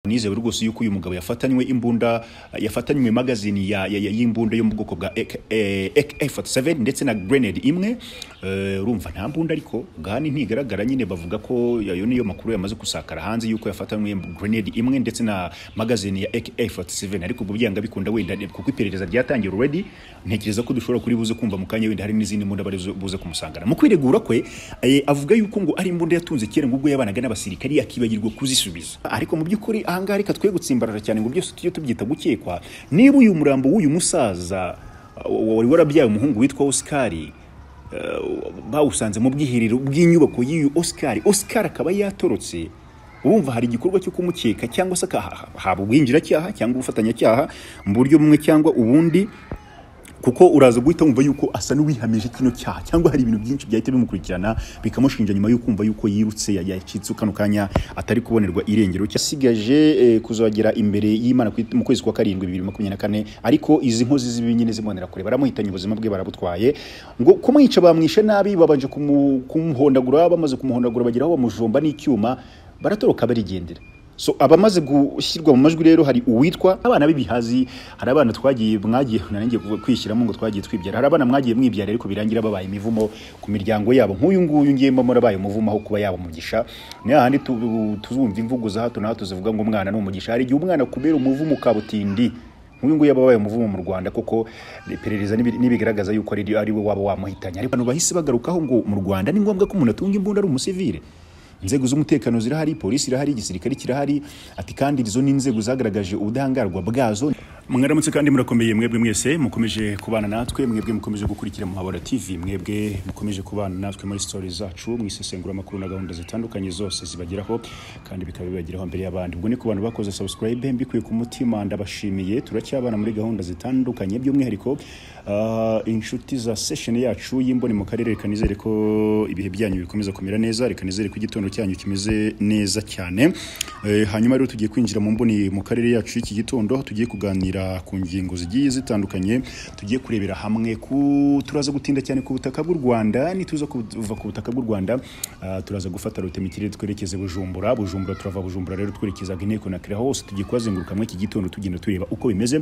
nizewe rwose yuko uyu mugabo yafatanywe imbunda yafatanywe magazine ya- ya- ya- y'imbunda yo mu bwoko bwa AK47 ndetse na grenade imwe Eh, urumva nta mbunda ariko gahani ntigaragara nyine bavuga ko ayo niyo makuru yamaze gusakara hanze yuko yafatanywe grenade imwe ndetse na magazine ya AK47 ariko ubwo byanga bikunda wenda kuko iperereza ryatangiye already ntekereza ko dushobora kuri buze kumva mu kanya wenda hari n'izindi mbunda bari buze- buze kumusangana mu kwiregura kwe eh, avuga yuko ngo ari imbunda yatunze kera ngo ubwo yabanaga n'abasirikari akibagirwa kuzisubiza ariko mu by'ukuri ahangaha reka twe gutsimbarara cyane ngo byose tujye tubyita gukekwa niba uyu murambo w'uyu musaza uh, wari warabyaye umuhungu witwa Oscar bawusanze mu bwiherero bw'inyubako y'uyu Oscar Oscar akaba yatorotse urumva hari igikorwa cyo kumukeka cyangwa se akaha- haba ubwinjiracyaha cyangwa ubufatanyacyaha mu buryo bumwe cyangwa ubundi kuko uraza guhita wumva yuko asa n'uwihamije kino cyaha cyangwa hari ibintu byinshi byahita bimukurikirana bikamushinja nyuma yo kumva yuko yirutse ya- yacitse kano kanya atari kubonerwa irengero cyasigaje eh, kuzagera imbere y'Imana ku- mu kwezi kwa karindwi 2024 ariko izi nkozi z'ibibi nyine zibonera kure baramuhitanye ubuzima bwe barabutwaye ngo kumwica bamwishe nabi babanje kumu- kumuhondagura bamaze kumuhondagura bagira aho bamujomba n'icyuma baratoroka barigendera so abamaze gushyirwa mu majwi rero hari uwitwa abana b'ibihazi hari abana twagiye mwagiye nanjye kwishyiramo ngo twagiye twibyara hari abana mwagiye mwibyara ariko birangira babaye imivumo ku miryango yabo nk'uyu nguyu ngiye mbamo arabaye umuvumo aho kuba yaba umugisha ni hahandi tu- tuzumva imvugo za hato na hato zivuga ngo umwana ni umugisha hari igihe umwana kubera umuvumo ukabutindi nk'uyu nguyu aba abaye umuvumo mu rwanda kuko iperereza nibi- nibigaragaza yuko ari ari we waba wamuhitanye ariko abantu bahise bagarukaho ngo mu rwanda ni ngombwa ko umuntu atunga imbunda ari umusivile inzego z'umutekano zirahari polisi irahari igisirikare kirahari ati kandi izo ni inzego zagaragaje ubudahangarwa bwazo mwaramutse kandi murakomeye mwebwe mwese mukomeje kubana natwe mwebwe mukomeje gukurikira muhabura tv mwebwe mukomeje kubana natwe muri story zacu mu isesenguzamakuru na gahunda zitandukanye zose zibageraho kandi bikaba bibageraho mbere y'abandi ubwo ni ku bantu bakoze subscribe mbikuye ku mutima ndabashimiye turacyabana muri gahunda zitandukanye by'umwihariko ah, inshuti za session yacu y'imboni mu karere reka nizere ko ibihe byanyu bikomeza kumera neza reka nizere ko igitondo cyanyu kimeze neza cyane Eh, hanyuma rero tugiye kwinjira mu mboni mu karere yacu y'iki gitondo aho tugiye kuganira ku ngingo zigiye zitandukanye tugiye kurebera hamwe ku turaza gutinda cyane ku butaka bw'u Rwanda nituza kuva ku butaka bw'u Rwanda ah, turaza gufata route mu kirere twerekeze Bujumbura Bujumbura turava Bujumbura rero twerekeza Guinea Conakry hose tugiye kuhazenguruka muri iki gitondo tugenda tureba uko bimeze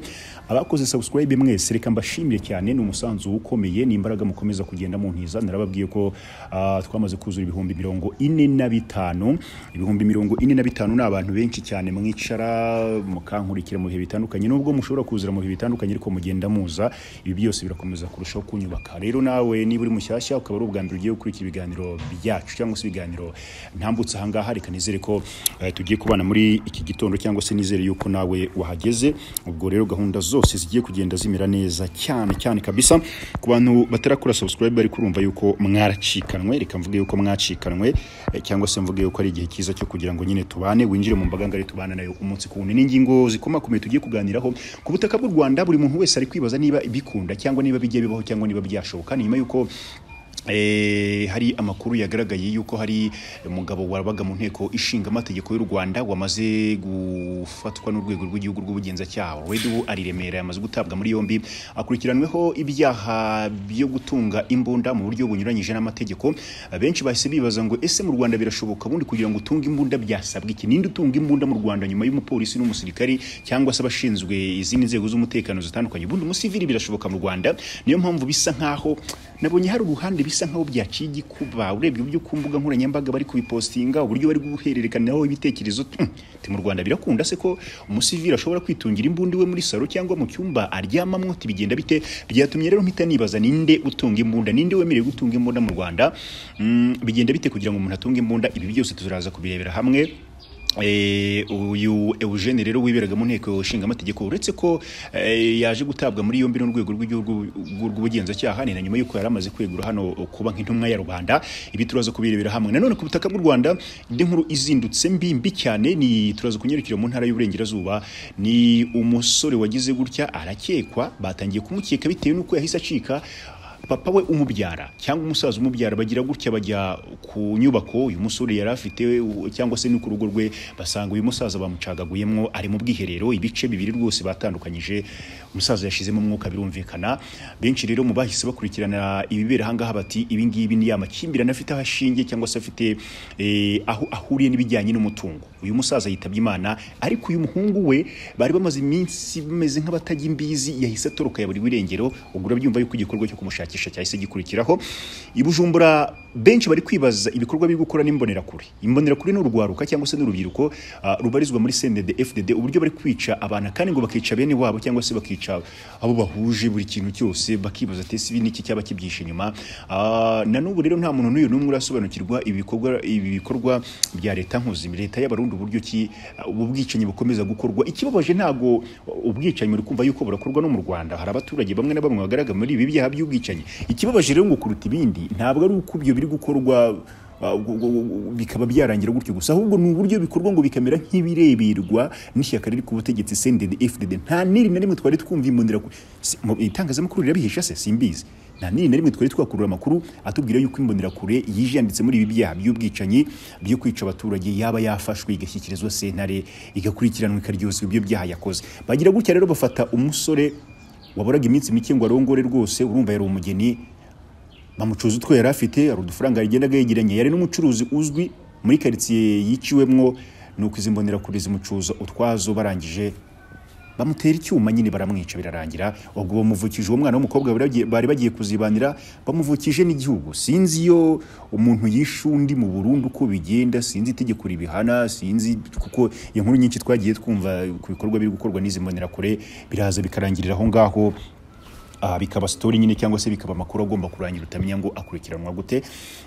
abakoze subscribe mwese reka mbashimire cyane ni umusanzu ukomeye ni imbaraga mukomeza kugenda muntiza narababwiye ko ah, twamaze kuzura ibihumbi mirongo ine na bitanu ibihumbi mirongo ine na bitanu ni abantu benshi cyane mwicara mukankurikira mu bihe bitandukanye nubwo mushobora kuzura mu bihe bitandukanye ariko mugenda muza ibi byose birakomeza kurushaho kunyubaka rero nawe niba uri mushyashya ukaba ari ubwa mbere ugiye gukurikira ibiganiro byacu cyangwa se ibiganiro ntambutse ahangaha reka nizere ko eh, tugiye kubana muri iki gitondo cyangwa se nizere yuko nawe wahageze ubwo rero gahunda zose zigiye kugenda zimera neza cyane cyane kabisa ku bantu batarakora subscribe ariko urumva yuko mwaracikanwe reka mvuge yuko mwacikanwe eh, cyangwa se mvuge yuko ari igihe cyiza cyo kugira ngo nyine tubane winjire mu mbaga ngari tubana nayo umunsi ku wundi n'ingingo zikomakomeye tugiye kuganiraho ku butaka bw'u Rwanda buri muntu wese ari kwibaza niba bikunda cyangwa niba bijya bibaho cyangwa niba byashoboka ni nyuma yuko Eh, hari amakuru yagaragaye yuko hari umugabo wabaga mu nteko ishinga amategeko y'u Rwanda wamaze gufatwa n'urwego rw'igihugu rw'ubugenzacyaha already ubu ari i Remera yamaze gutabwa muri yombi akurikiranweho ibyaha byo gutunga imbunda mu buryo bunyuranyije n'amategeko benshi bahise bibaza ngo ese mu Rwanda birashoboka bundi kugira ngo utunge imbunda byasabwa iki ninde utunga imbunda mu Rwanda nyuma y'umupolisi n'umusirikari cyangwa se abashinzwe izindi nzego z'umutekano zitandukanye ubundi umusivili birashoboka mu Rwanda niyo mpamvu bisa nkaho nabonye hari uruhande bisa nkaho byaciye igikuba urebye uburyo ku mbuga nkoranyambaga bari kubipostinga uburyo bari guhererekaniraho ibitekerezo hmm, ati mu rwanda birakunda se ko umusivili ashobora kwitungira imbunda iwe muri salo cyangwa mu cyumba aryamamwo ati bigenda bite byatumye rero mpita nibaza ninde utunga imbunda ninde wemerewe gutunga imbunda mu rwanda Mm, bigenda bite kugira ngo umuntu atunge imbunda ibi byose turaza kubirebera hamwe Eh, uyu Eugene rero wiberaga mu nteko ishingamategeko uretse ko eh, yaje gutabwa muri yombi n'urwego rw'igihugu rw'ubugenzacyaha ni na nyuma y'uko yari amaze kwegura hano kuba nk'intumwa ya rubanda ibi turaza kubirebera hamwe nanone ku butaka bw'u rwanda indi nkuru izindutse mbi mbi cyane ni turaza kunyarukira mu ntara y'uburengerazuba ni umusore wagize gutya arakekwa batangiye kumukeka bitewe n'uko yahise acika papa we umubyara cyangwa umusaza umubyara bagira gutya bajya ku nyubako uyu musore yari afite u- cyangwa se no ku rugo rwe basanga uyu musaza bamucagaguyemo ari mu bwiherero ibice bibiri rwose batandukanyije umusaza yashizemo umwuka birumvikana benshi rero mu bahise bakurikirana ibibera aha ngaha bati ibi ngibi ni amakimbirane afite aho ashingiye cyangwa se afite eh, aho ahuriye n'ibijyanye n'umutungo uyu musaza yitabye imana ariko uyu muhungu we bari bamaze iminsi bameze nk'abatajya imbizi yahise atoroka ya buri wirengero ubwo urabyumva yuko igikorwa cyo kumushakisha cyahise gikurikiraho i bujumbura benshi bari kwibaza ibikorwa biri gukora n'imbonerakure imbonerakure ni urwaruka cyangwa se n'urubyiruko ah, rubarizwa muri sendede fdd uburyo bari kwica abana kandi ngo bakica bene wabo cyangwa se bakica abo bahuje buri kintu cyose bakibaza ati ese ibi ni iki cyaba kibyihishe inyuma Ah, na n'ubu rero nta muntu n'uyu n'umwe urasobanukirwa ibikorwa ibi bikorwa bya leta nkuzimi leta y'abarundi uburyo ki ah, ubu bwicanyi bukomeza gukorwa ikibabaje ntago ubwicanyi uri kumva yuko burakorwa no mu rwanda hari abaturage bamwe na bamwe bagaragara muri ibi byaha by'ubwicanyi ikibabaje rero ngo kuruta ibindi ntabwo ari uko ibyo biri gukorwa ah, gu- gu- gu- bikaba byarangira gutyo gusa ahubwo ni uburyo bikorwa ngo bikamera nk'ibireberwa n'ishyaka riri ku butegetsi sendede fdd nta n'iri na rimwe twari twumva imbonera itangazamakuru rirabihisha se simbizi nta nini na rimwe twari twakurura amakuru atubwira yuko imbonerakure yije yanditse muri ibi byaha by'ubwicanyi byo kwica abaturage yaba yafashwe igashyikirizwa sentare igakurikiranwa ikaryozwa ibyo byaha yakoze bagira gutya rero bafata umusore waboraga iminsi mike ngo arongore rwose urumva yari umugeni bamucuza utwo yari afite hari udufaranga yagendaga yegeranye yari n'umucuruzi uzwi muri karitsiye yiciwemwo nuko izi mbonerakure zimucuza utwazo barangije bamutera icyuma nyine baramwica birarangira ubwo bamuvukije uwo mwana w'umukobwa bari bagiye- bari bagiye kuzibanira bamuvukije n'igihugu sinzi iyo umuntu yishe undi mu Burundi uko bigenda sinzi itegeko ribihana sinzi kuko inkuru nyinshi twagiye twumva ku bikorwa biri gukorwa n'izi mbonerakure biraza bikarangirira aho ngaho Ah, bikaba sitori nyine cyangwa se bikaba amakuru agomba kurangira utamenya ngo akurikiranwa gute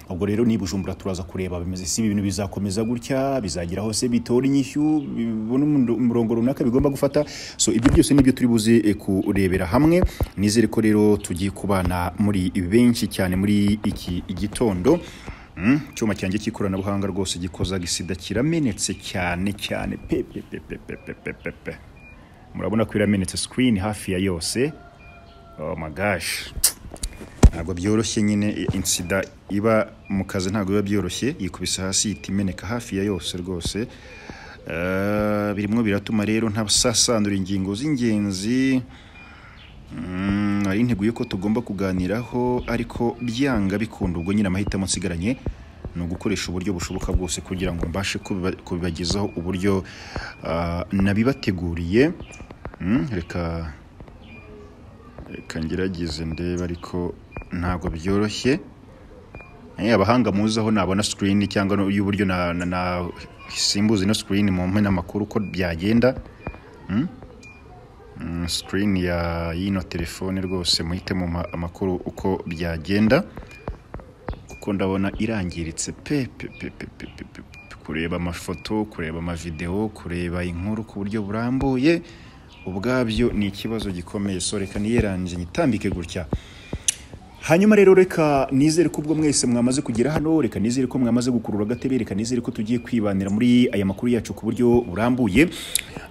ubwo rero ni bujumbura turaza kureba bimeze si ibintu bizakomeza gutya bizagira hose bitora inyishyu bibona umundo- umurongo runaka bigomba gufata so ibyo byose nibyo turi buze eh, kurebera hamwe nizere ko rero tugiye kubana muri benshi cyane muri iki gitondo Mm, icyuma cyanjye cy'ikoranabuhanga rwose gikoza gisida kiramenetse cyane cyane pe pe pe pe pe pe pe pe pe murabona ko iramenetse screen hafi ya yose oh my gosh ntabwo byoroshye nyine insida iba mu kazi ntabwo biba byoroshye yikubise hasi ihita imeneka hafi ya yose rwose Eh, birimo biratuma rero ntasasandura ingingo z'ingenzi Mm, nari nteguye ko tugomba kuganiraho ariko byanga bikunda ubwo nyine amahitamo nsigaranye ni ugukoresha uburyo bushoboka bwose kugira ngo mbashe kubiba- kubibagezaho uburyo ah, nabibateguriye Mm, reka reka ngerageze ndebe ariko ntabwo byoroshye Eh, abahanga muzaho nabona sikirini cyangwa no- y'uburyo na- na- nasimbuza ino sikirini mu mpine amakuru uko byagenda sikirini ya y'ino telefone rwose muhite mu ma- amakuru uko byagenda kuko ndabona irangiritse pe pe pe pe pe pe pe pe. kureba amafoto kureba amavidewo kureba inkuru ku buryo burambuye ubwabyo ni ikibazo gikomeye so reka niyerangize nyitambike gutya hanyuma rero reka nizere ko ubwo mwese mwamaze kugera hano reka nizere ko mwamaze gukurura agatebe reka nizere ko tugiye kwibanira muri aya makuru yacu ku buryo burambuye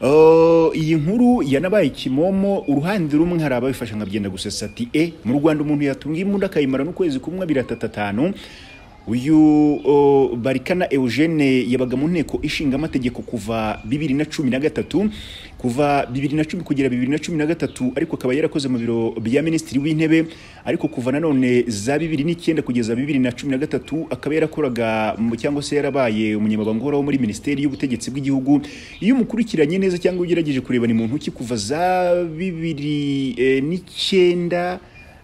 Uh, iyi nkuru yanabaye kimomo uruhande rumwe hari ababifasha nkabyenda gusesa ati e mu rwanda umuntu yatunga imbunda akayimara n'ukwezi kumwe biratatatatanu uyu uh, barikana eugene yabaga mu nteko ishinga amategeko kuva bibiri na cumi na gatatu kuva bibiri na cumi kugera bibiri na cumi na gatatu ariko akaba yarakoze mu biro bya minisitiri w'intebe ariko kuva nanone za bibiri n'icyenda kugeza bibiri na cumi na gatatu akaba yarakoraga mu- cyangwa se yarabaye umunyamabanga uhoraho muri minisiteri y'ubutegetsi bw'igihugu iyo umukurikiranye neza cyangwa ugerageje kureba ni muntu ki kuva za bibiri eh, n'icyenda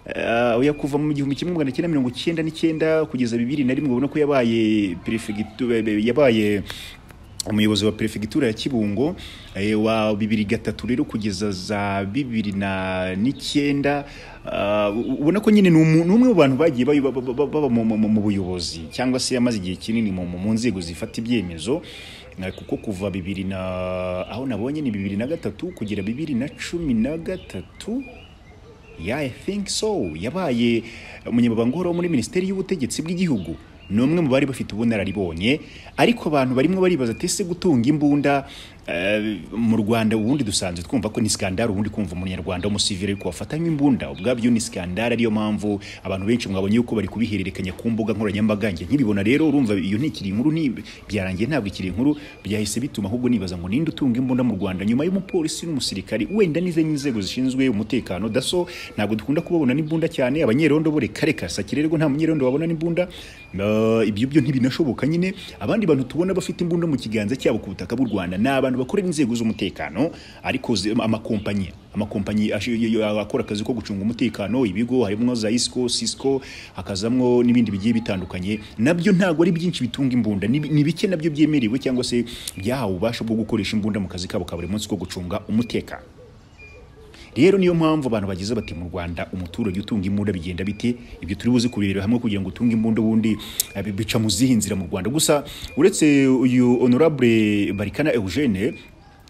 Uh, oya kuva mu gihumbi kimwe magana cyenda mirongo cyenda n'icyenda kugeza bibiri na rimwe ubona ko yabaye perefegitu yabaye umuyobozi wa perefegitura ya Kibungo eh, wa bibiri gatatu rero kugeza za bibiri na n'icyenda Ah, u- ubona ko nyine ni umu- ni umwe mu bantu bagiye bayo- ba- ba- ba- baba mu- mu mu buyobozi cyangwa se yamaze igihe kinini mu mu- mu nzego zifata ibyemezo Na- kuko kuva bibiri na aho nabonye ni bibiri na gatatu kugera bibiri na cumi na gatatu yeah, I think so yabaye umunyamabanga uhoraho muri minisiteri y'ubutegetsi bw'igihugu ni umwe mu bari bafite ubunararibonye ariko abantu barimo baribaza ati ese gutunga imbunda eh, mu rwanda ubundi dusanzwe twumva ko ni skandal ubundi kumva umunyarwanda w'umusivile ariko wafatanywe imbunda ubwabyo ni skandal ariyo mpamvu abantu benshi mwabonye yuko bari kubihererekanya ku mbuga nkoranyambaga njye nkibibona rero urumva iyo ntikiri inkuru ni byarangiye ntabwo ikiri inkuru byahise bituma ahubwo nibaza ngo ninde utunga imbunda mu rwanda nyuma y'umupolisi n'umusirikari wenda n'izindi nzego zishinzwe umutekano daso ntabwo dukunda kubabona n'imbunda cyane abanyerondo bo reka reka sakire rero nta munyerondo babona n'imbunda Eh, ibyo byo ntibinashoboka nyine abandi bantu tubona bafite imbunda mu kiganza cyabo ku butaka bw'u rwanda ni abantu bakorera inzego z'umutekano ariko zi- amakompanyi amakompanyi ash- y- y- akora akazi ko gucunga umutekano ibigo harimo za isco cisco hakazamwo n'ibindi bigiye bitandukanye nabyo ntabwo ari byinshi bitunga imbunda ni bi- ni bike nabyo byemerewe cyangwa se byahawe ububasha bwo gukoresha imbunda mu kazi kabo ka buri munsi ko gucunga umutekano rero niyo mpamvu abantu bagize bati mu rwanda umuturage utunga imbunda bigenda bite ibyo turi buze kubirebera hamwe kugira ngo utunge imbunda ubundi eh, bi- bica mu zihe nzira mu rwanda gusa uretse uyu honorable barikana eugene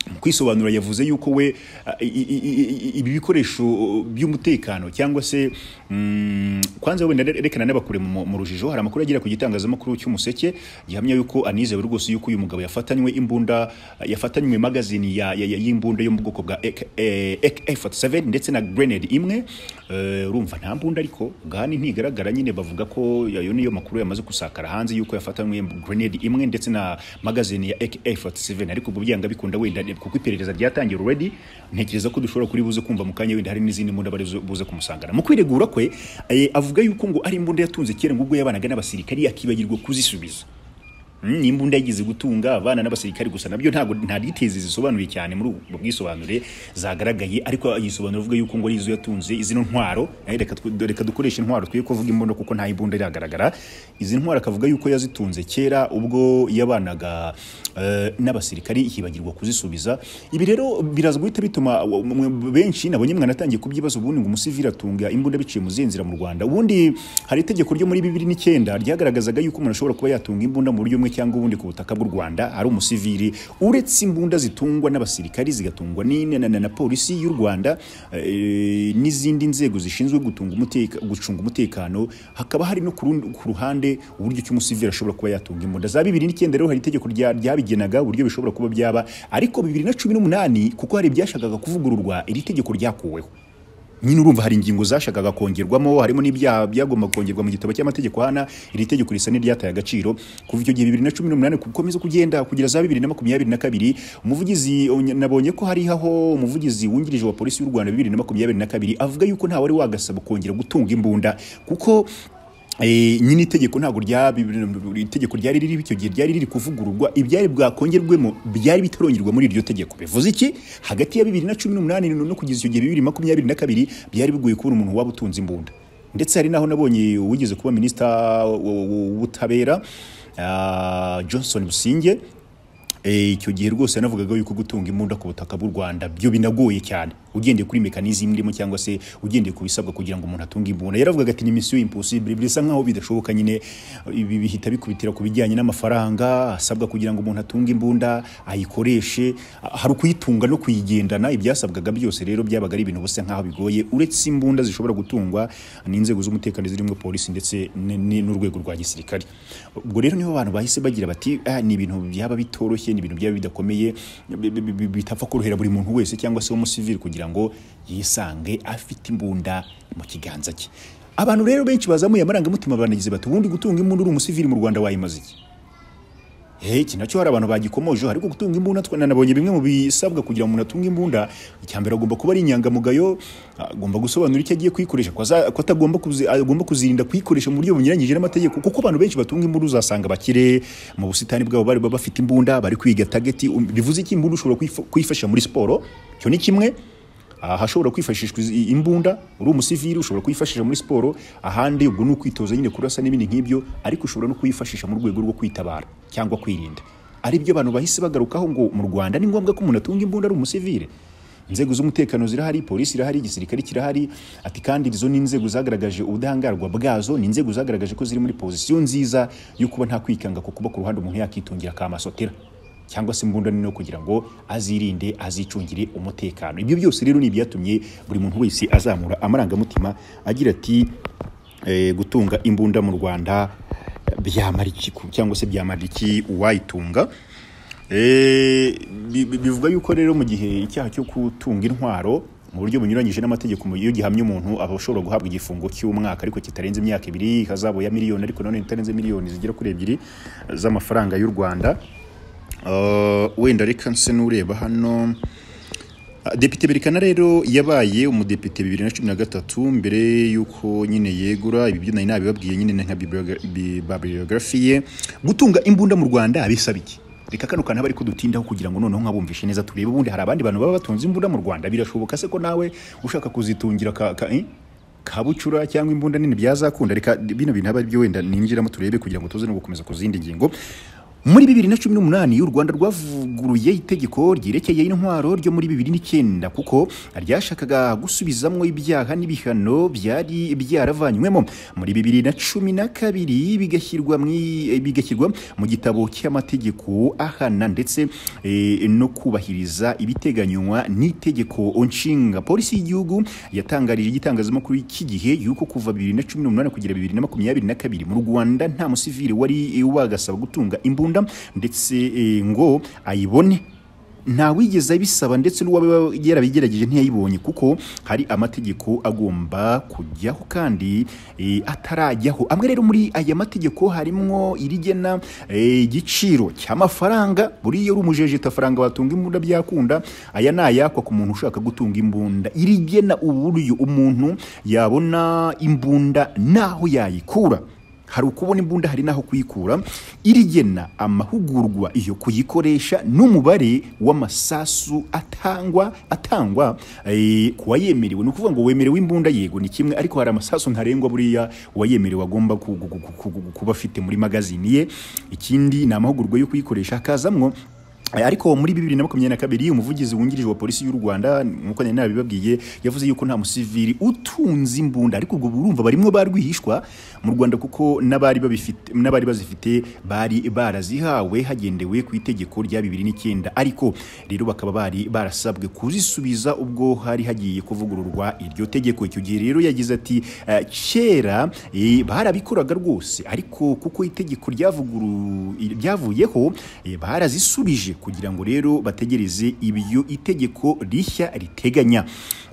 mu kwisobanura yavuze yuko we eh, i- i- i- i- ibi bikoresho by'umutekano cyangwa se mm, kwanza wenda rekana n'abakure mu mu rujijo hari amakuru agera ku gitangazamakuru cy'umuseke gihamya yuko anizewe rwose yuko uyu mugabo yafatanywe imbunda yafatanywe magazini ya, ya, ya, y'imbunda yo mu bwoko bwa AK47 ndetse na grenade imwe Eh, urumva nta mbunda ariko gani ntigaragara nyine bavuga ko yo niyo makuru yamaze gusakara hanze yuko yafatanywe grenade imwe ndetse na magazini ya AK47 ariko ubwo byanga bikunda wenda kuko iperereza ryatangiye already ntekereza ko dushobora kuri buze kumva mu kanya wenda hari n'izindi mbunda bari buze- buze kumusangana mu kwiregura kwe eh, avuga yuko ngo ari imbunda yatunze kera ngo ubwo yabanaga n'abasirikari akibagirwa kuzisubiza Mm, n'imbunda yigeze gutunga abana n'abasirikari gusa nabyo ntabwo nta details zisobanuye cyane muri ubwo bwisobanure zagaragaye ariko yisobanura avuga yuko ngo ari izo yatunze izino ntwaro eh, reka tw- reka dukoreshe intwaro twe kuvuga imbunda kuko nta imbunda iragaragara izi ntwaro akavuga yuko yazitunze kera ubwo yabanaga eh, n'abasirikari hibagirwa kuzisubiza ibi rero biraza guhita bituma wa- mwe- benshi nabonye mwanatangiye kubyibaza ubundi ngo umusivili atunga imbunda biciye mu zihe nzira mu rwanda ubundi hari itegeko ryo muri bibiri n'icyenda ryagaragazaga yuko umuntu ashobora kuba yatunga imbunda mu buryo bumwe cyangwa ubundi ku butaka bw'u rwanda ari umusivili uretse imbunda zitungwa n'abasirikari zigatungwa n'in- na, na, na polisi y'u rwanda eh, n'izindi nzego zishinzwe gutunga umuteka, gucunga umutekano hakaba hari no ku rundi- ku ruhande uburyo ki umusivili ashobora kuba yatunga imbunda za bibiri n'icyenda rero hari itegeko rya- ryabigenaga uburyo bishobora kuba byaba ariko bibiri na cumi n'umunani kuko hari ibyashakaga kuvugururwa iri tegeko ryakuweho nyine urumva hari ingingo zashakaga kongerwamo harimo n'ibyaha byagomba kongerwa mu gitabo cy'amategeko hana iri tegeko risa n'iryataye agaciro kuva icyo gihe bibiri na cumi n'umunani gukomeza kugenda kugera za bibiri na makumyabiri na kabiri umuvugizi nabonye ko hari aho umuvugizi wungirije wa polisi y'u rwanda bibiri na makumyabiri na kabiri avuga yuko ntawe wari wagasaba kongera gutunga imbunda kuko Eh, nyine itegeko ntabwo rya itegeko ryari riri icyo gihe ryari riri kuvugururwa ibyari bwakongerwemo byari bitarongerwa muri iryo tegeko bivuze iki hagati ya bibiri na cumi n'umunani no kugeza icyo gihe bibiri makumyabiri na kabiri byari bigoye kubona umuntu waba utunze imbunda ndetse hari n'aho nabonye uwigeze kuba minisita w- w- w'ubutabera ah, johnson businge Eh, icyo gihe rwose yanavugaga yuko gutunga imbunda ku butaka bw'u rwanda byo binagoye cyane ugendeye kuri mekanizimu irimo cyangwa se ugendeye ku bisabwa kugira ngo umuntu atunge imbunda yaravugaga ati ni misiyo imposibile bisa nk'aho bidashoboka nyine ibi bihita bikubitira ku bijyanye n'amafaranga asabwa kugira ngo umuntu atunge imbunda ayikoreshe Ah, hari ukuyitunga no kuyigendana ibyasabwaga byose rero byabaga ari ibintu busa nk'aho bigoye uretse imbunda zishobora gutungwa n'inzego z'umutekano zirimo polisi ndetse n- n- n'urwego rwa gisirikare ubwo rero niho abantu bahise bagira bati "Ah, ni ibintu byaba bitoroshye ni ibintu byaba bidakomeye bi- bi- bi- bitapfa korohera buri muntu wese cyangwa se w'umusivili kugira ngo yisange afite imbunda mu kiganza cye abantu rero benshi bazamuye amarangamutima banagize bati ubundi gutunga imbunda uri umusivili mu rwanda wayimaze iki Eh, iki nacyo hari abantu bagikomojeho ariko gutunga imbunda twe nanabonye bimwe mu bisabwa kugira ngo umuntu atunge imbunda icya mbere agomba kuba ari inyangamugayo agomba gusobanura icyo agiye kuyikoresha ko aza- ko atagomba kuzi- agomba kuzirinda kuyikoresha mu buryo bunyuranyije n'amategeko kuko abantu benshi batunga imbunda uzasanga bakire mu busitani bwabo bari baba bafite imbunda bari kwiga tageti um, bivuze iki imbunda ushobora kuyif- kuyifashisha muri siporo icyo ni kimwe ahashobora kwifashishwa izi- imbunda uri umusivili ushobora kuyifashisha muri siporo ahandi ubwo ni ukwitoza nyine kurasa n'ibindi nk'ibyo ariko ushobora no kuyifashisha mu rwego rwo kwitabara cyangwa kwirinda aribyo abantu bahise bagarukaho ngo mu rwanda ni ngombwa ko umuntu atunga imbunda ari umusivili inzego z'umutekano zirahari polisi irahari igisirikare kirahari ati kandi izo ni inzego zagaragaje ubudahangarwa bwazo ni inzego zagaragaje ko ziri muri pozisiyo nziza yo kuba nta kwikanga ko kuba ku ruhande umuntu yakitungira kamasotera cyangwa se imbunda nini yo kugira ngo azirinde azicungire umutekano ibyo byose rero ni ibyatumye buri muntu wese azamura amarangamutima agira ati eh, gutunga imbunda mu rwanda byamara iki ku- cyangwa se byamara iki uwayitunga Eh, bi- bi- bivuga yuko rero mu gihe icyaha cyo gutunga intwaro mu buryo bunyuranyije n'amategeko mu- iyo gihamye umuntu aba ashobora guhabwa igifungo cy'umwaka ariko kitarenze imyaka ibiri ikazabo ya miliyoni ariko nanone itarenze miliyoni zigera kuri ebyiri z'amafaranga y'u rwanda Eh, wenda reka nse n'ureba hano Depite Berikana rero yabaye umudepite bibiri na cumi na gatatu mbere y'uko nyine yegura ibi byo nari nabibabwiye nyine nka bibliogra- bi- bibliography ye gutunga imbunda mu Rwanda bisaba iki reka kano kantu ariko dutindaho kugira ngo noneho nkabumvishe neza turebe ubundi hari abandi bantu baba batunze imbunda mu Rwanda birashoboka se ko nawe ushaka kuzitungira ka, ka eh? kabucura cyangwa imbunda nini byazakunda reka bino bintu aba ari byo wenda ninjiramo turebe kugira ngo tuze no gukomeza ku zindi ngingo muri bibiri na cumi n'umunani u rwanda rwavuguruye itegeko ryerekeye intwaro ryo muri bibiri n'icyenda kuko ryashakaga gusubizamwo ibyaha n'ibihano byari byaravanywemo muri bibiri na cumi na kabiri bigashyirwa mu i- bigashyirwa mu gitabo cy'amategeko ahana ndetse eh, no kubahiriza ibiteganywa n'itegeko nshinga polisi y'igihugu yatangarije igitangazamakuru iki gihe yuko kuva bibiri na cumi n'umunani kugera bibiri na makumyabiri na kabiri mu rwanda nta musivili wari wagasaba gutunga imbunda ndetse eh, ngo ayibone nta wigeze abisaba ndetse n'uwaba yarabigerageje ntiyayibonye kuko hari amategeko agomba kujyaho kandi eh, atarajyaho amwe rero muri aya mategeko harimo irigena eh, igiciro cy'amafaranga buriya uri umujeje faranga watunga imbunda byakunda aya ni ayakwa ku muntu ushaka gutunga imbunda irigena uburyo umuntu yabona imbunda n'aho yayikura hari ukubona imbunda hari n'aho kuyikura irigena amahugurwa iyo kuyikoresha n'umubare w'amasasu atangwa atangwa eh, ku wayemerewe ni ukuvuga ngo wemerewe imbunda yego ni kimwe ariko hari amasasu ntarengwa buriya uwayemerewe agomba ku- ku- ku- ku- ku- kuba afite muri magazini ye ikindi ni amahugurwa yo kuyikoresha hakazamwo ariko muri bibiri na makumyabiri na kabiri umuvugizi wungirije wa polisi y'u rwanda nk'uko nari nabibabwiye yavuze yuko nta musivili utunze imbunda ariko ubwo burumva barimo ba rwihishwa mu rwanda kuko n'abari babifite- n'abari bazifite bari barazihawe hagendewe ku itegeko rya bibiri n'icyenda ariko rero bakaba bari barasabwe kuzisubiza ubwo hari hagiye kuvugururwa iryo tegeko icyo gihe rero yagize ati "Eh, kera eh, barabikoraga rwose ariko kuko itegeko ryavuguru ryavuyeho eh, barazisubije kugira ngo rero bategereze ibyo itegeko rishya riteganya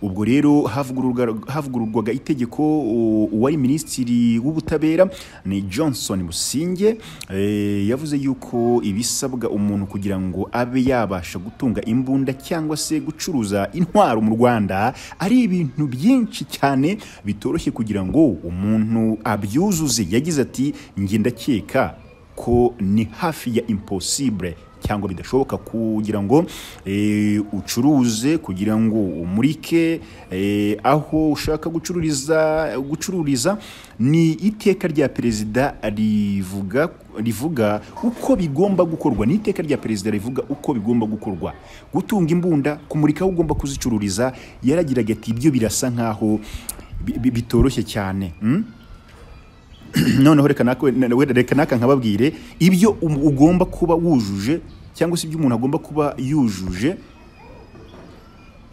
ubwo rero havugururwa- havugururwaga itegeko u- uwari minisitiri w'ubutabera ni johnson musinge eh, yavuze yuko ibisabwa umuntu kugira ngo abe yabasha gutunga imbunda cyangwa se gucuruza intwaro mu rwanda ari ibintu byinshi cyane bitoroshye kugira ngo umuntu abyuzuze yagize ati njye ndakeka ko ni hafi ya impossible cyangwa bidashoboka kugira ngo eh, ucuruze kugira ngo umurike eh, aho ushaka gucururiza gucururiza ni iteka rya perezida rivuga rivuga uko bigomba gukorwa ni iteka rya perezida rivuga uko bigomba gukorwa gutunga imbunda kumurika aho ugomba kuzicururiza yaragiraga ati ibyo birasa nkaho bi- bi- bitoroshye cyane mm? noneho reka naka- we- reka naka nkababwire ibyo um- ugomba kuba wujuje cyangwa se ibyo umuntu agomba kuba yujuje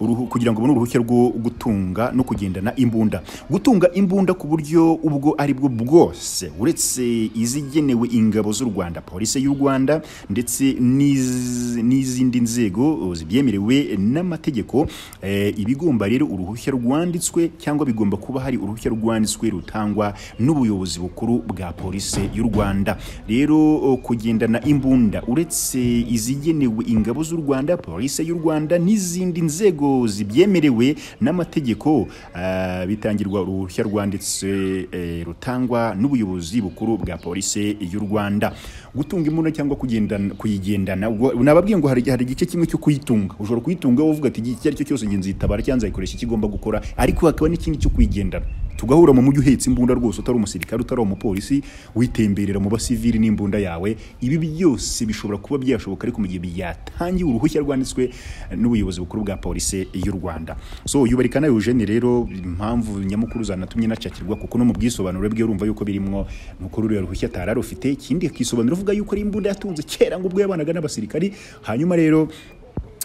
uruhu- kugira ngo ubone uruhushya rwo gutunga no kugendana imbunda gutunga imbunda ku buryo ubwo ari bwo bwose uretse izigenewe ingabo z'u rwanda polisi y'u rwanda ndetse n'iz- n'izindi nzego zibyemerewe n'amategeko eh, ibigomba rero uruhushya rwanditswe cyangwa bigomba kuba hari uruhushya rwanditswe rutangwa n'ubuyobozi bukuru bwa polisi y'u rwanda rero o, kugendana imbunda uretse izigenewe ingabo z'u rwanda polisi y'u rwanda n'izindi nzego zibyemerewe n'amategeko ah, bitangirwa uruhushya rwanditse eh, rutangwa n'ubuyobozi bukuru bwa polisi y'u rwanda gutunga imbunda cyangwa kugendana- kuyigendana ubwo nababwiye ngo hari hari igice kimwe cyo kuyitunga ushobora kuyitunga wowe uvuga ati iki ari cyo cyose ngenzi itabara cyangwa nzayikoresha icyo igomba gukora ariko hakaba n'ikindi cyo kuyigendana tugahura mu mujyi uhetse imbunda rwose utari umusirikare utari umupolisi witemberera mu basivili n'imbunda yawe ibi byose bishobora kuba byashoboka ariko mu gihe byatangiwe uruhushya rwanditswe n'ubuyobozi bukuru bwa polisi y'u rwanda so yubarikana Eugene rero impamvu nyamukuru zanatumye nacakirwa kuko no mu bwisobanuro bwe urumva yuko birimo nuko ruriya ruhushya atari arufite ikindi akisobanura uvuga yuko ari imbunda yatunze kera ngo ubwo yabanaga n'abasirikari hanyuma rero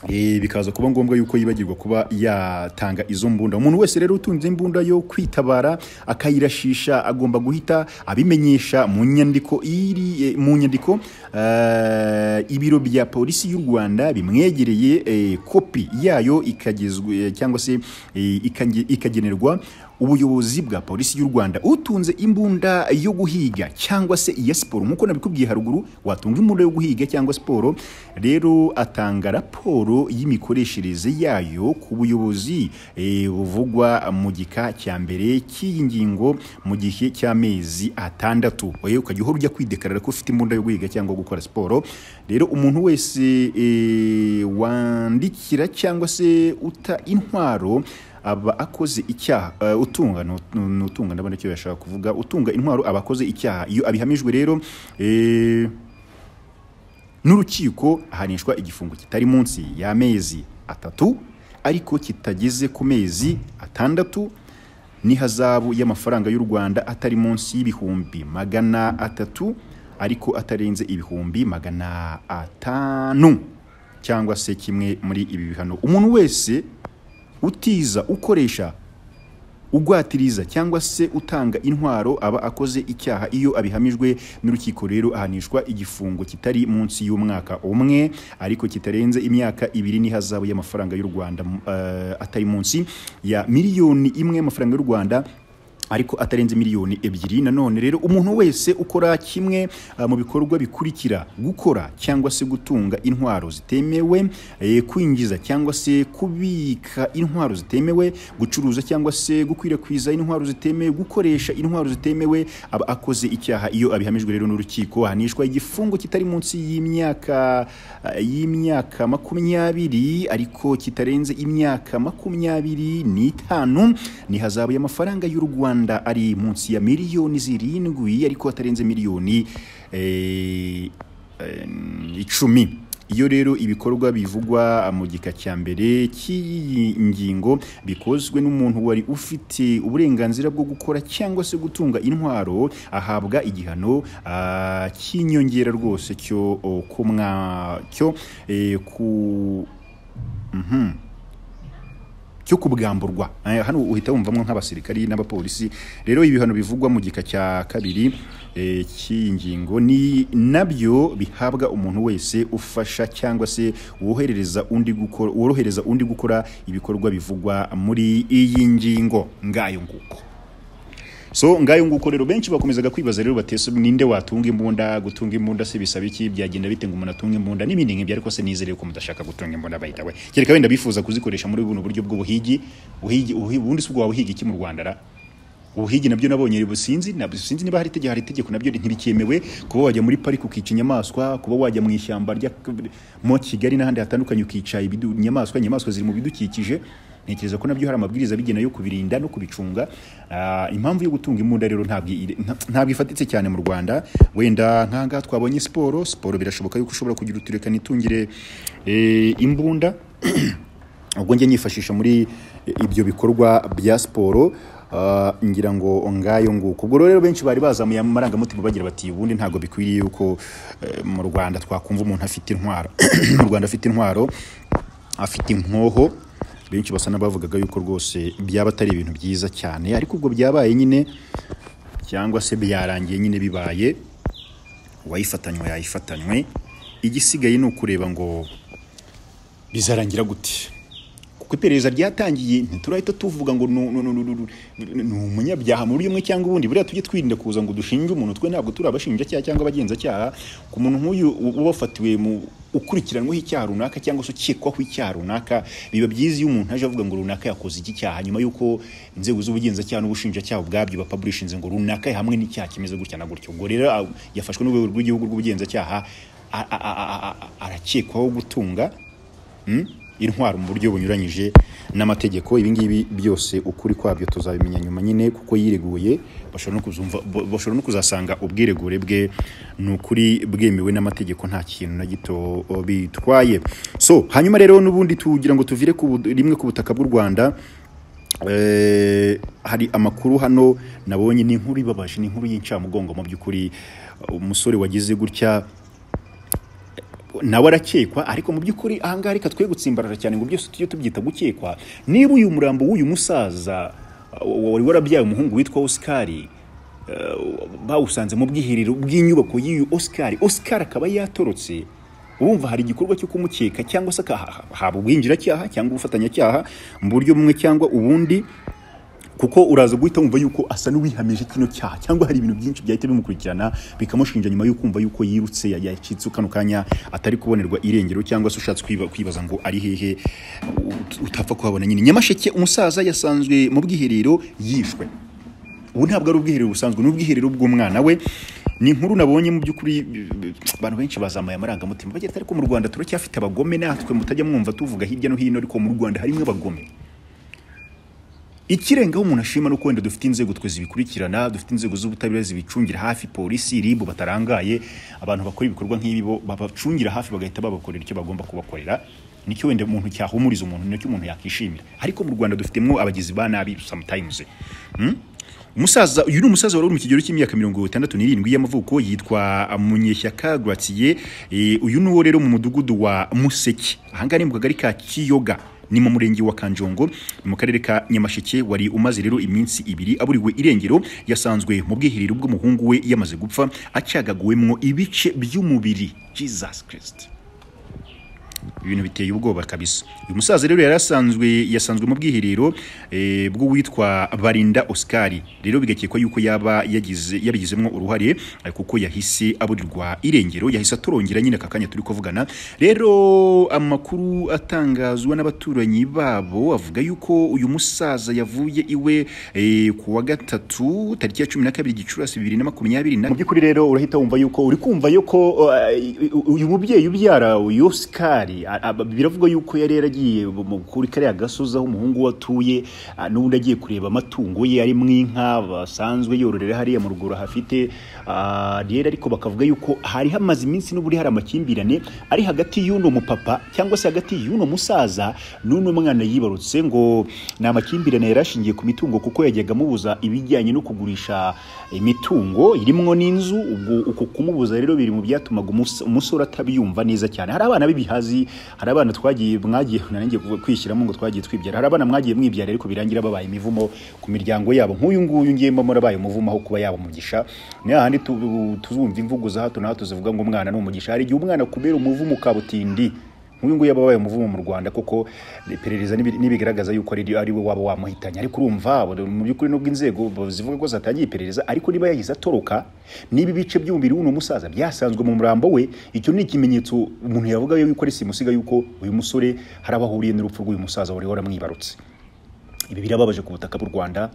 Eh, bikaza kuba ngombwa yuko yibagirwa kuba yatanga izo mbunda umuntu wese rero utunze imbunda yo kwitabara akayirashisha agomba guhita abimenyesha mu nyandiko iri eh, mu nyandiko eh, ibiro bya polisi y'u Rwanda bimwegereye eh, kopi yayo ikagezwe eh, cyangwa se eh, ikange- ikagenerwa ubuyobozi bwa polisi y'u Rwanda utunze imbunda yo guhiga cyangwa se iya siporo nk'uko nabikubwiye haruguru watunga imbunda yo guhiga cyangwa siporo rero atanga raporo y'imikoreshereze yayo ku buyobozi eh, buvugwa mu gika cya mbere cy'iyi ngingo mu gihe cy'amezi atandatu oye ukajya uhora ujya kwidekarara ko ufite imbunda yo guhiga cyangwa gukora siporo rero umuntu wese eh, wandikira cyangwa se uta intwaro aba akoze icyaha eh, utunga ni ut- ni utunga ndabona icyo yashaka kuvuga utunga intwaro aba akoze icyaha iyo abihamijwe rero eh, n'urukiko ahanishwa igifungo kitari munsi y'amezi atatu ariko kitageze ku mezi atandatu n'ihazabu y'amafaranga y'u Rwanda atari munsi y'ibihumbi magana atatu ariko atarenze ibihumbi magana atanu cyangwa se kimwe muri ibi bihano umuntu wese utiza ukoresha ugwatiriza cyangwa se utanga intwaro aba akoze icyaha iyo abihamijwe n'urukiko rero ahanishwa igifungo kitari munsi y'umwaka umwe ariko kitarenze imyaka ibiri n'ihazabu y'amafaranga y'u Rwanda eh, atari munsi ya miliyoni imwe y'amafaranga y'u Rwanda ariko atarenze miliyoni ebyiri nanone rero umuntu wese ukora kimwe ah, mu bikorwa bikurikira gukora cyangwa se gutunga intwaro zitemewe eh, kwinjiza cyangwa se kubika intwaro zitemewe gucuruza cyangwa se gukwirakwiza intwaro zitemewe gukoresha intwaro zitemewe aba akoze icyaha iyo abihamijwe rero n'urukiko ahanishwa igifungo kitari munsi y'imyaka ah, y'imyaka makumyabiri ariko kitarenze imyaka makumyabiri n'itanu n'ihazabu y'amafaranga y'u Rwanda ari munsi ya miliyoni zirindwi ariko atarenze miliyoni eh, eh, icumi iyo rero ibikorwa bivugwa mu gika cya mbere cy'iyi ngingo bikozwe n'umuntu wari ufite uburenganzira bwo gukora cyangwa se gutunga intwaro ahabwa igihano ah, cy'inyongera rwose cyo oh, ku mwa- cyo eh, ku cyo kubwamburwa Eh, hano uhita wumvamo nk'abasirikari n'abapolisi rero ibihano bivugwa mu gika cya kabiri eh, cy'iyi ngingo ni nabyo bihabwa umuntu wese ufasha cyangwa se woherereza undi gukora worohereza undi gukora ibikorwa bivugwa muri iyi ngingo ngayo nguko so ngayo nguko rero benshi bakomezaga kwibaza rero bateso ninde watunga imbunda gutunga imbunda se bisaba iki byagenda bite ngo umuntu atunge imbunda n'ibindi nk'ibyo ariko se nizere ko mudashaka gutunga imbunda bayita we kereka wenda bifuza kuzikoresha muri buno buryo bw'ubuhigi buhigi ubuhi- ubundi si ubwo wabuhiga iki mu Rwanda ra ubuhigi nabyo nabonye businzi nabyo sinzi niba hari itegeko hari itegeko nabyo ntibikemewe kuba wajya muri pariki ukica inyamaswa kuba wajya mu ishyamba rya mo Kigali n'ahandi hatandukanye ukica ibidu- inyamaswa inyamaswa ziri mu bidukikije ntekereza ko nabyo hari amabwiriza bigena yo kubirinda no kubicunga Ah, impamvu yo gutunga imbunda rero ntabwo iri- nta- ntabwo ifatitse cyane mu Rwanda wenda nk'aha ngaha twabonye siporo siporo birashoboka yuko ushobora kugira utureka nitungire eh, imbunda ubwo njye nyifashisha muri ibyo bikorwa bya siporo ah, ngira ngo ngayo nguko ubwo rero benshi bari bazamuye amarangamutima bagira bati ubundi ntabwo bikwiriye yuko eh, mu rwanda twakumva umuntu afite intwaro mu rwanda afite intwaro afite inkoho benshi basa n'abavugaga yuko rwose byaba atari ibintu byiza cyane ariko ubwo byabaye nyine cyangwa se byarangiye nyine bibaye uwayifatanywe yayifatanywe igisigaye ni ukureba ngo bizarangira gute kuko iperereza ryatangiye ntiturahita tuvuga ngo nu- nu- nu- nu- nu- nu- ni umunyabyaha mu buryo bumwe cyangwa ubundi buriya tujye twirinda kuza ngo dushinge umuntu twe ntabwo turi abashinjacyaha cyangwa abagenzacyaha ku muntu nk'uyu u- uba wafatiwe mu ukurikiranweho icyaha runaka cyangwa se ukekwaho icyaha runaka biba byiza iyo umuntu aje avuga ngo runaka yakoze iki cyaha nyuma y'uko inzego z'ubugenzacyaha n'ubushinjacyaha ubwabyo bapaburishinze ngo runaka hamwe n'icyaha kimeze gutya na gutyo ubwo rero ah, yafashwe n'urwego rw'igihugu rw'ubugenzacyaha a- a- a- a- a- arakekwaho gutunga intwaro mu buryo bunyuranyije n'amategeko ibi ngibi byose ukuri kwabyo tuzabimenya nyuma nyine kuko yireguye bashobora no kuzumva- bo- bashobora no kuzasanga ubwiregure bwe ni ukuri bwemewe n'amategeko nta kintu na gito o, bitwaye so hanyuma rero n'ubundi tugira ngo tuvire ku bu- rimwe ku butaka bw'u rwanda Eh, hari amakuru hano nabonye ni inkuru ibabaje ni inkuru y'incamugongo mu by'ukuri umusore wagize gutya nawe arakekwa ariko mu by'ukuri ahangaha reka twe gutsimbarara cyane ngo byose tujye tubyita gukekwa niba uyu murambo w'uyu musaza uh, wari warabyaye umuhungu witwa osikari bawusanze mu bwiherero bw'inyubako y'iyo osikari osikari akaba yatorotse urumva hari igikorwa cyo kumukeka cyangwa se haba ubwinjiracyaha cyangwa ubufatanyacyaha mu buryo bumwe cyangwa ubundi kuko uraza guhita wumva yuko asa n'uwihamije kino cyaha cyangwa hari ibintu byinshi byahita bimukurikirana bikamushinja nyuma yo kumva yuko yirutse yacitse kano kanya atari kubonerwa irengero cyangwa se ushatse kwiba- kwibaza ngo ari hehe ut- utapfa kuhabona nyine nyamasheke umusaza yasanzwe mu bwiherero yishwe ubu ntabwo ari ubwiherero busanzwe ni ubwiherero bw'umwana we ni inkuru nabonye mu by'ukuri abantu benshi bazamuye amarangamutima bagira ati ariko mu rwanda turacyafite abagome natwe mutajya mwumva tuvuga hirya no hino ariko mu rwanda harimo abagome ikirengaho umuntu ashima ni uko wenda dufite inzego twe zibikurikirana dufite inzego z'ubutabera zibicungira hafi polisi ribu batarangaye abantu bakora ibikorwa nk'ibi bo babacungira hafi bagahita babakorera icyo bagomba kubakorera nicyo wenda umuntu cyahumuriza umuntu nicyo umuntu yakishimira ariko mu rwanda dufitemo abagizi ba nabi sometimes Hmm? umusaza uyu ni umusaza wari uri mu kigero cy'imyaka mirongo itandatu n'irindwi y'amavuko yitwa munyeshyaka gratiye uyu ni uwo rero mu mudugudu wa museke ahangaha ni mu kagari ka kiyoga ni mu murenge wa Kanjongo ni mu karere ka Nyamasheke wari umaze rero iminsi ibiri aburiwe irengero yasanzwe mu bwiherero bw'umuhungu we yamaze gupfa acyagaguwemwo ibice by'umubiri Jesus Christ ibintu biteye ubwoba kabisa uyu musaza rero yari asanzwe yasanzwe mu bwiherero eh, bw'uwitwa barinda osikari rero bigakekwa yuko yaba yagize yabigizemo uruhare eh, kuko yahise aburirwa irengero yahise atorongera nyine aka kanya turi kuvugana rero amakuru atangazwa n'abaturanyi babo avuga yuko uyu musaza yavuye iwe eh, ku wa gatatu tariki ya cumi na kabiri gicurasi bibiri na makumyabiri na mu by'ukuri rero urahita wumva yuko uri kumva yuko uh, uyu mubyeyi ubyara uyu sikari a- a- biravugwa yuko yari yaragiye mu- kuri kariya gasozi aho umuhungu we atuye ah, n'ubundi agiye kureba amatungo ye ari mu inka basanzwe yororera hariya mu ruguru hafite ah, rero ariko bakavuga yuko hari hamaze iminsi n'uburi hari amakimbirane ari hagati y'uno mupapa cyangwa se hagati y'uno musaza n'uno mwana yibarutse ngo ni amakimbirane yari ashingiye ku mitungo kuko yajyaga amubuza ibijyanye no kugurisha imitungo irimwo n'inzu ubwo uko kumubuza rero biri mu byatumaga umus- umusore atabyumva neza cyane hari abana b'ibihazi hari abana twagiye mwagiye nanjye kwishyiramo ngo twagiye twibyara hari abana mwagiye mwibyara ariko birangira babaye imivumo ku miryango yabo nk'uyu nguyu ngiye mbamo arabaye umuvumo aho kuba yaba umugisha ni hahandi tu- tuzumva imvugo za hato na hato zivuga ngo umwana ni umugisha hari igihe umwana kubera umuvumo ukabutindi nk'uyu nguyu yaba abaye umuvumo mu rwanda koko iperereza n'ibi- n'ibigaragaza yuko ari ari we waba wamuhitanye ariko urumva abo- mu by'ukuri nubwo inzego zivuga ko zatangiye iperereza ariko niba yagize atoroka niba ibice by'umubiri w'uno musaza byasanzwe mu murambo we icyo ni ikimenyetso umuntu yavuga yuko ari simusiga yuko uyu musore hari aho ahuriye n'urupfu rw'uyu musaza wari waramwibarutse ibi birababaje ku butaka bw'u rwanda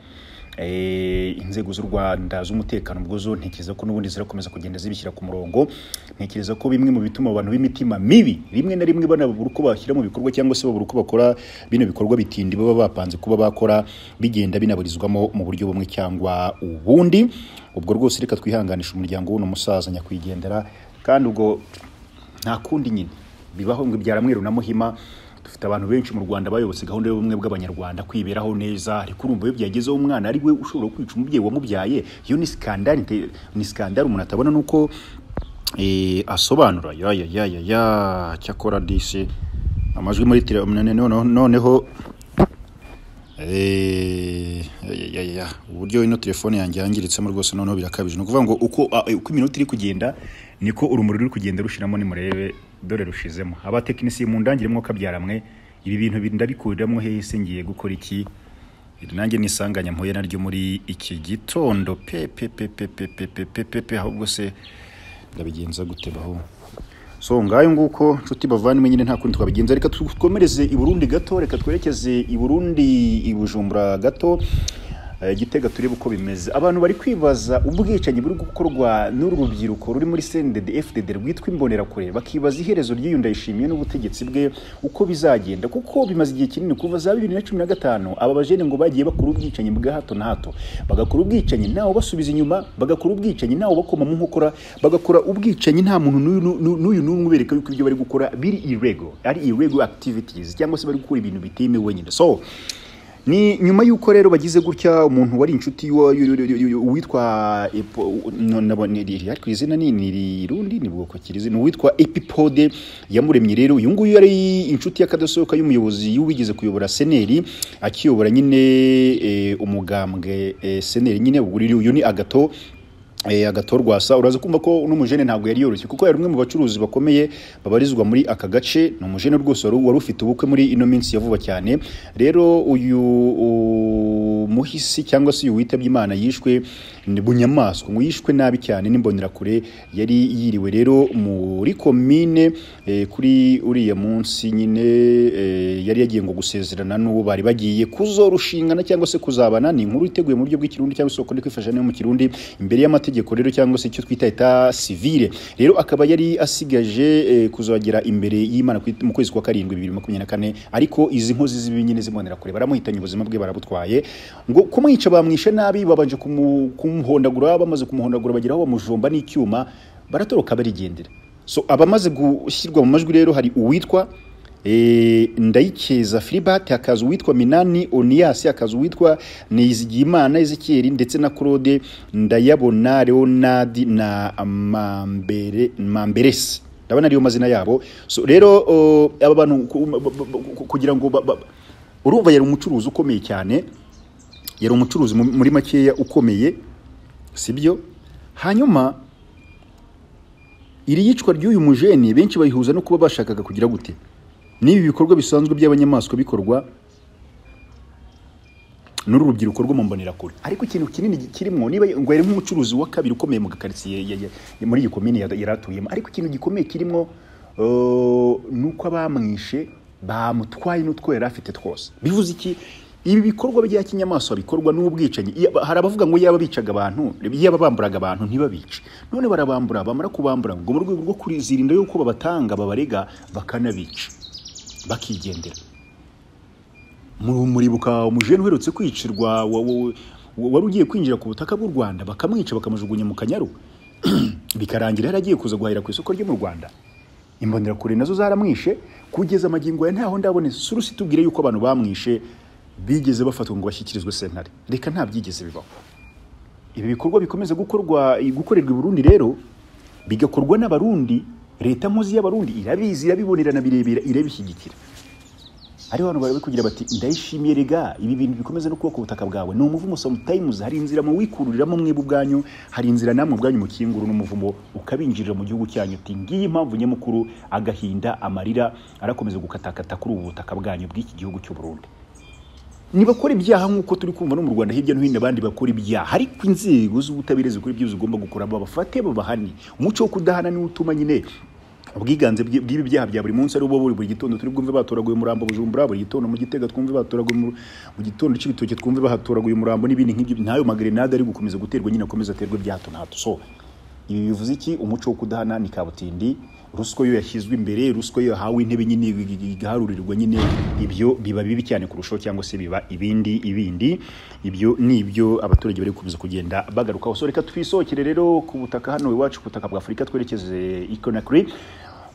Eh, inzego z'u rwanda z'umutekano ubwo zo ntekereza ko n'ubundi zirakomeza kugenda zibishyira ku murongo ntekereza ko bimwe mu bituma abantu b'imitima mibi rimwe na rimwe banabura uko bashyira mu bikorwa cyangwa se babura uko bakora bino bikorwa bitindi baba bapanze kuba bakora bigenda binaburizwamo mu buryo bumwe cyangwa ubundi ubwo rwose reka twihanganisha umuryango w'uno musaza nyakwigendera kandi ubwo nta kundi nyine bibaho ngo ibyara mweru na muhima dufite abantu benshi mu rwanda bayobotse gahunda y'ubumwe bw'abanyarwanda kwiberaho neza ariko urumva iyo byagezeho umwana ari we ushobora kwica umubyeyi wamubyaye iyo ni skandari nte- ni skandari umuntu atabona nuko eh, asobanura ya ya ya ya ya cyakora disi amajwi muri tira noneho noneho Eh, ya, ya, ya. uburyo ino telefone yanjye yangiritsemo rwose noneho birakabije ni ukuvuga ngo uko a- uko iminota iri kugenda niko urumuri ruri kugenda rushiramo nimurebe dore rushizemo abatekinisiye mu ndangire mwo kabyaramwe ibi bintu bi- ndabikuriramo hehe se ngiye gukora iki Iri nanjye nisanganya mpuye naryo muri iki gitondo pe pe pe pe pe pe pe pe pe pe ahubwo se ndabigenza gute baho so ngayo nguko nshuti bavandimwe nyine nta kundi twabigenza reka twakomereze i burundi gato reka twerekeze i burundi i bujumbura gato Eh, gitega turebe uko bimeze abantu bari kwibaza ubwicanyi buri gukorwa n'uru rubyiruko ruri muri sendede fdd rwitwa imbonerakure bakibaza iherezo ry'iyo ndayishimiye n'ubutegetsi bwe uko bizagenda kuko bimaze igihe kinini kuva za bibiri na cumi na gatanu aba bajene ngo bagiye bakora ubwicanyi bwa hato na hato bagakora ubwicanyi ntawe basubiza inyuma bagakora ubwicanyi ntawe bakoma mu nkokora bagakora ubwicanyi nta muntu n'uyu n'u- n'u- n'uyu n'umwe ubereka yuko ibyo bari gukora biri irego ari irego activities cyangwa se bari gukora ibintu bitemewe nyine so ni nyuma y'uko rero bagize gutya umuntu wari inshuti y'uwo- y'u- y'u- y'u- y'u- uwitwa Epo- no- nabo- ni- ni- ariko izina ni ni rirundi ni bwoko kirizi ni uwitwa epipode yamuremye rero uyu nguyu yari inshuti y'akadasohoka y'umuyobozi wigeze kuyobora seneri akiyobora nyine eh, umugambwe eh, seneri nyine ubwo uriya uyu ni agato Eh, agato rwasa uraza kumva ko n'umujene ntabwo yari yoroshye kuko yari umwe mu bacuruzi bakomeye babarizwa muri aka gace ni umujene rwose wari wari ufite ubukwe muri ino minsi ya vuba cyane rero uyu u- muhisi cyangwa se uyu witabye imana yishwe ni bunyamaswa ngo yishwe nabi cyane n'imbonerakure yari yiriwe rero muri komine eh, kuri uriya munsi nyine eh, yari yagiye ngo gusezerana n'uwo bari bagiye kuzorushingana cyangwa se kuzabana ni inkuru iteguye mu buryo bw'ikirundi cyangwa isoko ndi kwifasha nayo mu kirundi imbere y'amategeko rero cyangwa se icyo twita eta civile rero akaba yari asigaje eh, kuzagera imbere y'imana ku- mu kwezi kwa karindwi bibiri makumyabiri na kane ariko izi nkozi z'ibibi nyine zibonera kure baramuhitanye ubuzima bwe barabutwaye ngo kumwica bamwishe nabi babanje kumu- kumuhondagura bamaze kumuhondagura bagera aho bamujomba n'icyuma baratoroka barigendera so abamaze gushyirwa mu majwi rero hari uwitwa Eh, ndayikeza filibati hakaza uwitwa minani oniyasi hakaza uwitwa nizigiyimana ezekiyeri ndetse na claude ndayabona leonadi na mambere mamberesi ndabona ariyo mazina yabo so rero oh, aba bantu ku- ba- ba- ba- kugira ngo ba- ba- ba- urumva yari umucuruzi ukomeye cyane yari umucuruzi mu- muri makeya ukomeye sibyo hanyuma iri yicwa ry'uyu mujeni benshi bayihuza no kuba bashakaga kugira gute n'ibi bikorwa bisanzwe by'abanyamaswa bikorwa n'uru rubyiruko rwo mu mbonerakure ariko ikintu kinini kirimo niba ngo yari nk'umucuruzi wa kabiri ukomeye mu gakaritsiye ya- ya- ya- muri iyi komine yari yari atuyemo ariko ikintu gikomeye kirimo eh, ni uko abamwishe bamutwaye n'utwo yari afite twose bivuze iki ibi bikorwa bya kinyamaswa bikorwa n'ubwicanyi Iya- hari abavuga ngo yaba bicaga abantu yaba bamburaga abantu ntibabice none barabambura bamara kubambura ngo mu rwego rwo kuzirinda yuko babatanga babarega bakanabica bakigendera Mu- muribuka umujene uherutse kwicirwa wa- wa- wa- wari ugiye kwinjira ku butaka bw'u rwanda bakamwica bakamujugunya mu kanyaru bikarangira yaragiye kuza guhahira ku isoko ryo mu rwanda imbonerakure nazo zaramwishe kugeza amagingo ya ntaho ndabonetse surusi tubwire yuko abantu bamwishe bigeze bafatwa ngo bashyikirizwe sentare reka nta byigeze bibaho ibi bikorwa bikomeza gukorwa gukorerwa i Burundi rero bigakorwa n'abarundi leta mpuzi y'abarundi irabizi irabibonera na birebera irabishyigikira ari abantu bari kugira bati ndayishimiye rega ibi bintu bikomeza no kubaka ubutaka bwawe ni umuvumo sometimes hari inzira mu wikururiramo mwebwe ubwanyu hari inzira namwe ubwanyu mukingura n'umuvumo ukabinjirira mu gihugu cyanyu uti ngiyi impamvu nyamukuru agahinda amarira arakomeza gukatakata kuri ubu butaka bwanyu bw'iki gihugu cy'u Burundi nibakora ibyaha nk'uko turi kumva no mu rwanda hirya no hino abandi bakora ibyaha ariko inzego z'ubutabera zikora ibyo zigomba gukora babafate babahane umuco wo kudahana niwo utuma nyine ubwiganze bw'i- bw'ibi byaha bya buri munsi ari ubwo buri buri gitondo turi bwumve batoraguye umurambo bujumbura buri gitondo mu gitega twumve batoraguye mu mu gitondo cy'ibitoki twumve bahatoraguye umurambo n'ibindi nk'ibyo ntayo magrenade ari gukomeza guterwa nyine akomeza aterwe bya hato na hato so ibi bivuze iki umuco wo kudahana ni kabutindi ruswa yo yashyizwe imbere ruswa yo yahawe intebe nyine igaharurirwa nyine ibyo biba bibi cyane kurushaho cyangwa se biba ibindi ibindi ibyo ni ibyo abaturage bari gukomeza kugenda bagarukaho so reka twisohokere rero ku butaka hano iwacu ku butaka bwa afurika twerekeze i Conakry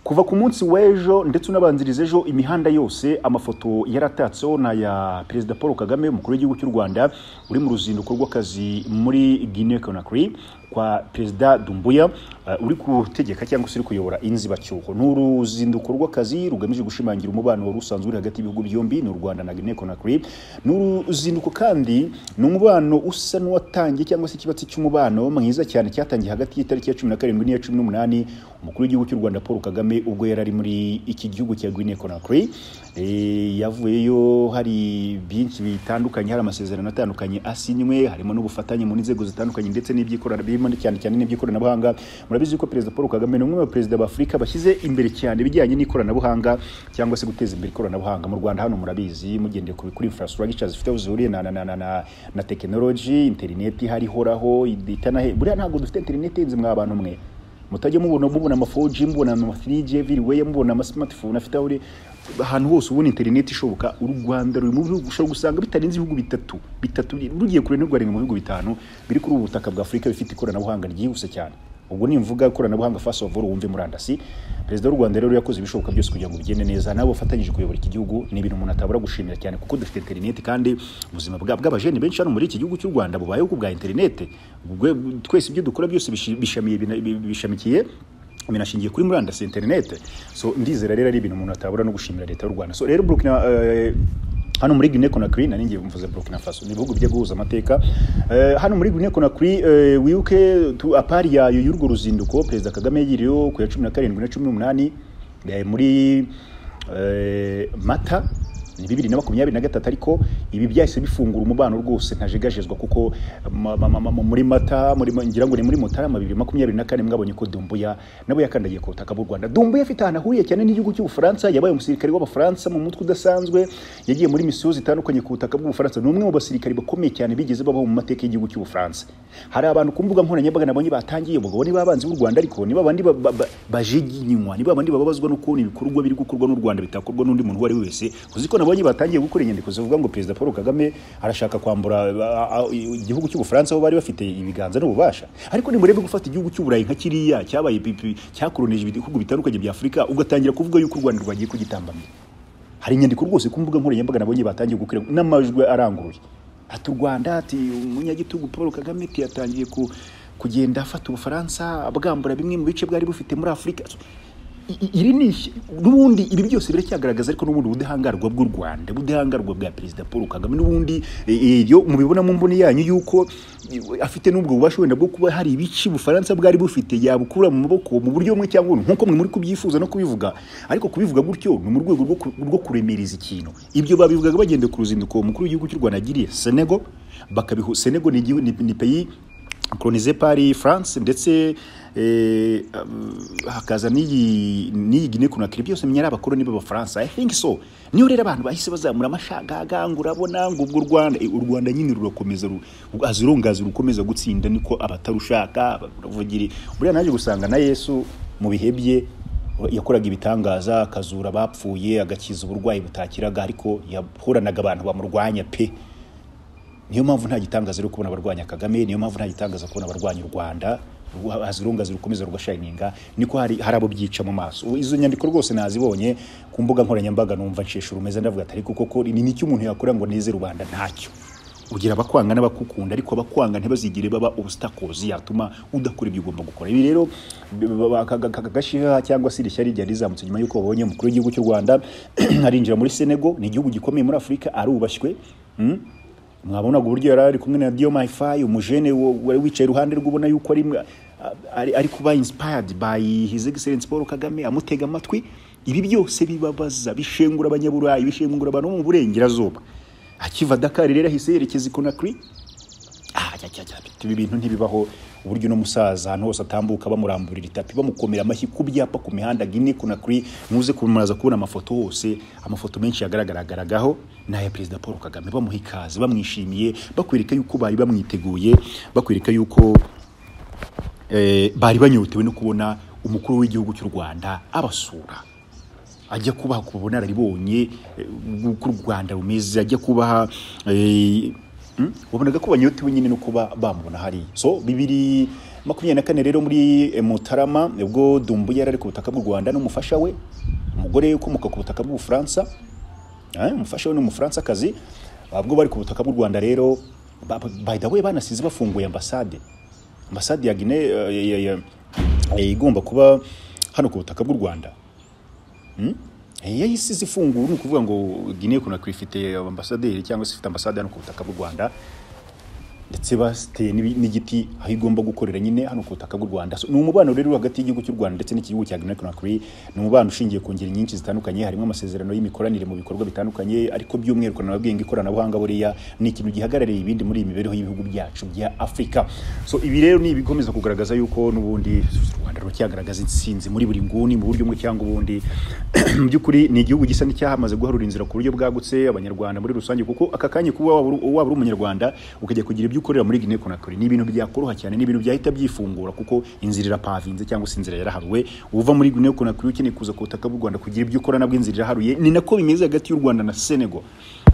kuva ku munsi w'ejo ndetse unabanziriza ejo imihanda yose amafoto yaratatseho ni aya perezida paul kagame umukuru w'igihugu cy'u rwanda uri mu ruzinduko rw'akazi muri guinea conakry kwa perezida dumbuya eh, uri gutegeka cyangwa se uri kuyobora inzibacyuho ni uruzinduko rw'akazi rugamije gushimangira umubano wari usanzwe uri hagati y'ibihugu byombi n'u rwanda na guinea conakry ni uruzinduko kandi ni umubano usa n'uwatangiye cyangwa se ikibatsi cy'umubano mwiza cyane cyatangiye hagati y'itariki ya cumi na karindwi n'iya cumi n'umunani umukuru w'igihugu cy'u rwanda paul kagame ubwo yari ari muri iki gihugu cya guinea conakry Eh, yavuyeyo hari byinshi bitandukanye hari amasezerano atandukanye asinywe harimo n'ubufatanye mu nzego zitandukanye ndetse n'iby'ikorana birimo cyane cyane n'iby'ikoranabuhanga murabizi ko perezida paul kagame ni umwe mu perezida b'afurika bashyize imbere cyane ibijyanye n'ikoranabuhanga cyangwa se guteza imbere ikoranabuhanga mu rwanda hano murabizi mugendeye ku kuri infrastructure zifite aho zihuriye na, na, na, na, na, na tekinoloji interineti harihoraho itanahe buriya ntabwo dufite interineti yenze mwa bantu mwe mutajya mubona mubona ama 4G mubona ama 3G everywhere mubona ama smartphone afite aho uri- ahantu hose ubona internet ishoboka u Rwanda ruri mu bihugu ushobora gusanga bitarenze ibihugu bitatu bitatu rugiye kure n'u Rwanda mu bihugu bitanu biri kuri ubu butaka bwa Afurika bifite ikoranabuhanga ryihuse cyane ubwo nimvuga ikoranabuhanga first of all wumve murandasi perezida w'u rwanda rero yakoze ibishoboka byose kugira ngo bigende neza nabo bafatanyije kuyobora iki gihugu ni ibintu umuntu atabura gushimira cyane kuko dufite interineti kandi ubuzima bwa- bw'abajene benshi hano muri iki gihugu cy'u rwanda bubayeho ku bwa interineti Ubwo- twese ibyo dukora byose bishi- bishamiye- bina- bishamikiye binashingiye kuri murandasi interinete so ndizera rero ari ibintu umuntu atabura no gushimira leta y'u rwanda so rero burkina eh, hano muri Guinea Conakry nari ngiye mvuze Burkina Faso ni ibihugu bijya guhuza amateka Eh, hano muri Guinea Conakry eh, wibuke tu- apari yayo y'urwo ruzinduko perezida Kagame yagiriyeho ku ya cumi na karindwi na cumi n'umunani eh, muri eh, Mata ni bibiri na makumyabiri na gatatu ariko ibi byahise bifungura umubano rwose ntajegajezwa kuko ma- ma- ma- ma- muri mata muri ngira ngo ni muri mutarama bibiri makumyabiri na kane mwabonye ko dumbuya nabo yakandagiye ku butaka bw'u rwanda dumbuya afite ahantu ahuriye cyane n'igihugu cy'ubufaransa yabaye umusirikare w'abafaransa mu mutwe udasanzwe yagiye muri misiyo zitandukanye ku butaka bw'ubufaransa ni umwe mu basirikare bakomeye cyane bigeze babaho mu mateka y'igihugu cy'ubufaransa hari abantu ku mbuga nkoranyambaga nabonye batangiye ubwo ni babanzi b'u rwanda ariko ni babandi ba- ba- ba- bajiginywa ni babandi bababazwa n'ukuntu ibikorwa biri gukorwa n'u rwanda bitakorwa n'undi muntu uwo ari we wese uzi ko nabonye batangiye gukora inyandiko zivuga ngo perezida paul kagame arashaka kwambura a- a- igihugu cy'ubufaransa aho bari bafite ibiganza n'ububasha ariko nimurebe gufata igihugu cy'uburayi nka kiriya cyabaye pipi cyakoronije ibihugu bitandukanye bya afurika ugatangira kuvuga yuko u rwanda rwagiye kugitambamira hari inyandiko rwose ku mbuga nkoranyambaga nabonye batangiye gukora n'amajwi aranguruye ati u rwanda ati umunyagitugu paul kagame ati yatangiye ku, kugenda afata ubufaransa abwambura bimwe mu bice bwari bufite muri afurika I- i- iri ni ishya- n'ubundi ibi byose biracyagaragaza ariko n'ubundi ubudahangarwa bw'u rwanda ubudahangarwa bwa perezida paul kagame n'ubundi eh, ibyo mubibona mu mboni yanyu yuko eh, afite n'ubwo bubasha wenda bwo kuba hari ibice ubufaransa bwari bufite yabukura mu maboko mu buryo bumwe cyangwa ubundi nk'uko mwe muri kubyifuza no kubivuga ariko kubivuga gutyo ni mu rwego rwo ku- rwo kuremeriza ikintu ibyo babivugaga bagenda ku ruzinduko mukuru w'igihugu cy'u rwanda yagiriye senego bakabihu senego ni igihu- ni- ni peyi kolonize pari france ndetse eh, um, hakaza n'iyi n'iyi gine kunakiri byose menya ari abakoloni b'abafaransa i think so niyo rero abantu bahise bazamura amashagaga ngo urabona ngo ubwo u rwanda eh, u rwanda nyine rurakomeza ru- azirongazira ukomeza gutsinda niko abatarushaka uravugiri buriya naje gusanga na yesu mu bihe bye yakoraga ibitangaza akazura abapfuye agakiza uburwayi butakiraga ariko yahoranaga abantu bamurwanya pe niyo mpamvu nta gitangaza rero kubona abarwanya kagame niyo mpamvu nta gitangaza kubona abarwanya u rwanda hazirungazi rukomeza rugashayininga niko hari hari abo byica mu maso Ubu izo nyandiko rwose nazibonye ku mbuga nkoranyambaga numva nshesha urumeza ndavuga ati ariko koko ni n'icyo umuntu yakora ngo neze rubanda ntacyo ugira abakwanga n'abakukunda ariko abakwanga ntibazigire baba obstacles yatuma udakora ibyo ugomba gukora ibi rero b- b- ba- aka- aka- gashiha cyangwa se irishyari ryari rizamutse nyuma y'uko babonye umukuru w'igihugu cy'u rwanda arinjira muri senego ni igihugu gikomeye muri afurika arubashywe mm? mwabonaga uburyo yari ari kumwe na diyo mayifayi umujene wo- wari wicaye iruhande rwe ubona yuko ari, ari, ari kuba inspired by his excellence paul kagame amutega amatwi ibi byose bibabaza bishengura abanyaburayi bishengura abantu bo mu burengerazuba akiva dakar rero ahise yerekeza i conakry Ah, cya, cya, cya, ibi bintu ntibibaho uburyo uno musaza ahantu hose atambuka bamuramburira itapi bamukomera amashyi ku byapa ku mihanda Guinea Conakry muze kumuraza kubona amafoto hose amafoto menshi yagaragaragagaho ni aya perezida Paul Kagame bamuha ikaze bamwishimiye bakwereka yuko bari bamwiteguye bakwereka yuko eh, bari banyotewe no kubona umukuru w'igihugu cy'u Rwanda abasura ajya kubaha ku bunararibonye uko u rwanda rumeze ajya kubaha eh, hmm? wabonaga ko banyotewe nyine no kuba bamubona hariya so bibiri makumyabiri na kane rero muri eh, mutarama ubwo dumbu yari ari ku butaka bw'u rwanda n'umufasha we umugore ukomoka ku butaka bw'ubufaransa Eh, umufasha we ni umufaransa ubwo bari ku butaka bw'u rwanda rero ba- ba- by the way banasize bafunguye ambasade ambasade ya gine eh, ya- ya- ya- igomba kuba hano ku butaka bw'u rwanda Eh, yahise zifunguwe ni ukuvuga ngo Guinea Conakry ifite ambasaderi cyangwa se ifite ambasade hano ku butaka bw'u Rwanda ndetse basiteye n'ibi- n'igiti aho igomba gukorera nyine hano ku butaka bw'u Rwanda So, ni umubano rero uri hagati y'igihugu cy'u Rwanda ndetse n'igihugu cya Guinea Conakry ni umubano ushingiye ku ngeri nyinshi zitandukanye harimo amasezerano y'imikoranire mu bikorwa bitandukanye ariko by'umwihariko nababwiye ngo ikoranabuhanga buriya ni ikintu gihagarariye ibindi muri iyi mibereho y'ibihugu byacu bya Afurika so ibi rero ni ibikomeza kugaragaza yuko n'ubundi u Rwanda ruracyagaragaza intsinzi muri buri nguni mu buryo bumwe cyangwa ubundi mu by'ukuri ni igihugu gisa n'icyahamaze guharura inzira ku buryo bwagutse abanyarwanda muri rusange kuko aka kanya kuba waba uri- waba uri umunyarwanda ukajya kugira ibyo ukorera muri Guinea Conakry ni ibintu byakoroha cyane ni ibintu byahita byifungura kuko inzira irapavinze cyangwa se inzira yaraharuwe uva muri Guinea Conakry ukeneye kuza ku butaka bw'u Rwanda kugira ibyo ukora nabwo inzira iraharuye ni nako bimeze hagati y'u Rwanda na Senegal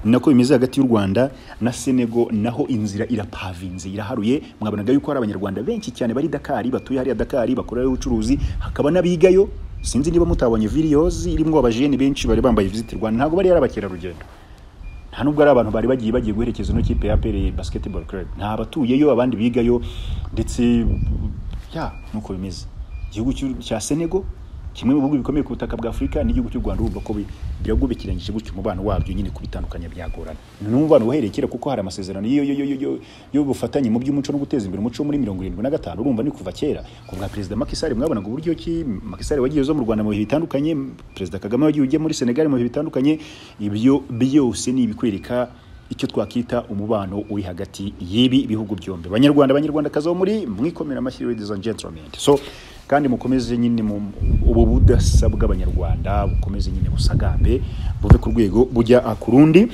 nako bimeze hagati y'u rwanda na senego naho inzira irapavinze iraharuye mwabonaga yuko hari abanyarwanda benshi cyane bari dakari batuye hariya dakari bakorerayo ubucuruzi hakaba n'abigayo sinzi niba mutabonye videozi irimo abajeni benshi bari bambaye visite rwanda ntabwo bari ari abakerarugendo nta nubwo ari abantu bari bagiye bagiye guherekeza ino kipe ya pere basketball club nta batuyeyo abandi bigayo ndetse ya nuko bimeze igihugu cy'u- cya senego kimwe mu bihugu bikomeye ku butaka bwa afurika n'igihugu cy'u rwanda urumva ko bi- birabwo bikirangije gutyo umubano wabyo nyine kubitandukanya byagorana ni umubano uhereye kera kuko hari amasezerano yo- yo- yo- yo- yo- y'ubufatanye mu by'umuco no guteza imbere umuco muri mirongo irindwi na gatanu urumva ni kuva kera ku bwa perezida makisari mwabonaga uburyo ki makisari wagiye uza mu rwanda mu bihe bitandukanye perezida kagame wagiye ujya muri senegali mu bihe bitandukanye ibyo byose ni ibikwereka icyo twakita umubano uri hagati y'ibi bihugu byombi banyarwanda banyarwandakazi bo muri mwikomera amashyi ladies and gentlemen so kandi mukomeze nyine mu ubu budasa bw'abanyarwanda bukomeze nyine busagambe buve ku rwego bujya ku rundi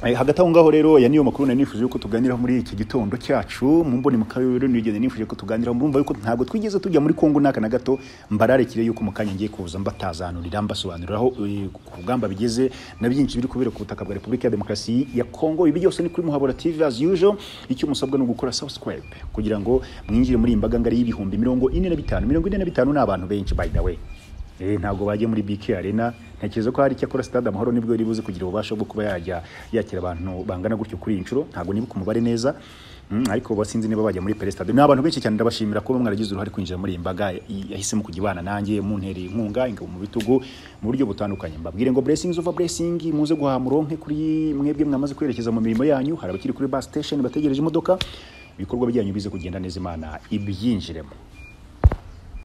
Eh, hagati aho ngaho rero ya niyo makuru nari nifuje yuko tuganira muri iki gitondo cyacu mu mboni mu karere nigeze nifuje ko tuganira murumva yuko ntabwo twigeze tujya muri Kongo naka na gato mbararekire yuko mu kanya ngiye kuza mbatazanurira mbasobanurira aho eh, ku rugamba bigeze na byinshi biri kubera ku butaka bwa Repubulika ya Demokarasi ya Kongo ibi byose ni kuri Muhabura TV as usual icyo musabwa ni ugukora subscribe kugira ngo mwinjire muri iyi mbaga ngari y'ibihumbi mirongo ine na bitanu mirongo ine na bitanu ni abantu benshi by the way Eh, ntabwo bajya muri BK Arena ntekereza ko hari icyakora stade amahoro nibwo yari buze kugira ububasha bwo kuba yajya yakira abantu bangana gutyo kuri iyi nshuro ntabwo nibuka umubare neza Mm, ariko basinzi niba bajya muri Pele Stade ni abantu benshi cyane ndabashimira kuba mwaragize uruhare kwinjira muri iyi mbaga i- yahisemo kujya ibana nanjye muntereye inkunga ingabo mu bitugu mu buryo butandukanye mbabwire ngo blessings over blessing muze guhaha muronke kuri mwebwe mwamaze kwerekeza mu mirimo yanyu hari abakiri kuri bus station bategereje imodoka ibikorwa byanyu bize kugenda neza imana ibyinjiremo